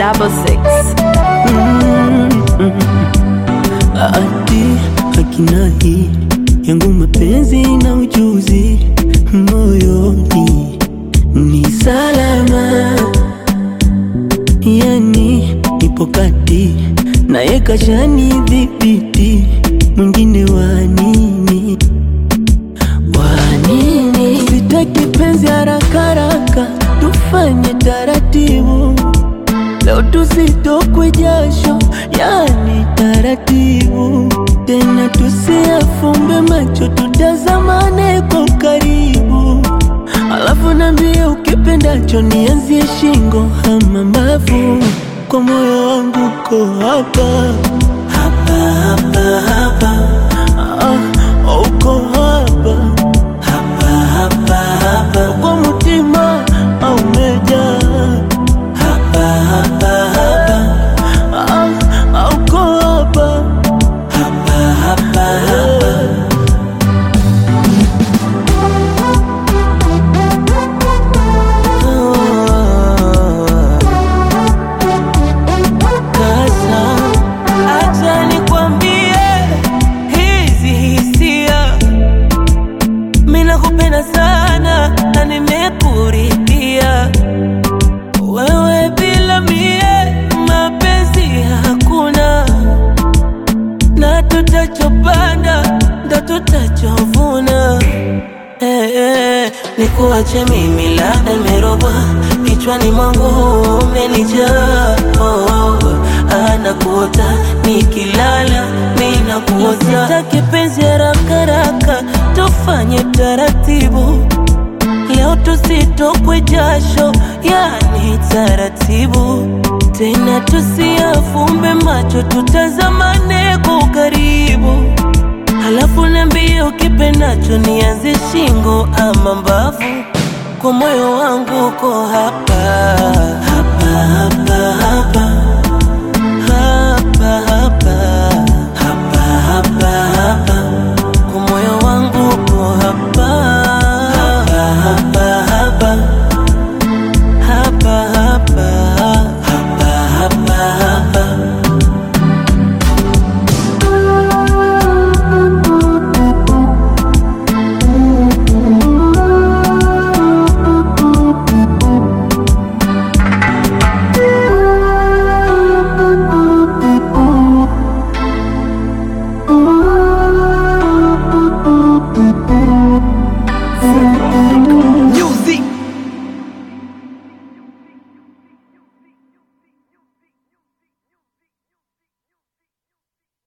double six. Ati hakina hii yangu mapenzi na ujuzi moyoni ni salama, yani nipo kati naye kashani dhibiti, mwingine wa nini wa nini? Sitaki penzi haraka haraka, tufanye taratibu Leo tusitokwe jasho, yani taratibu tena, tusiafumbe macho, tutazamane kwa karibu, alafu nambie ukipendacho, nianzie shingo ama mbavu, kwa moyo wangu ko hapa hapa hapa hapa, ah, uko hapa hapa hapa hapa, kwa mutima au umejaa hapa hapa hapa ah, ah, uko hapa hapa hapa hapa Kasa, Acha nikwambie hizi hisia, mimi nakupenda sana na nimekuridhia wewe, bila mie mapenzi hakuna, na tutachopanda ndo tutachovuna. Eh, eh, nikuache mimi labda nimerogwa kichwani mwangu umenijaa oh, anakuota nikilala ninakuota sitaki penzi haraka haraka tufanye taratibu leo tusitokwe jasho yani taratibu tena tusiafumbe macho tutazamane kwa ukaribu Halafu niambie ukipendacho nianze shingo ama mbavu, kwa moyo wangu uko hapa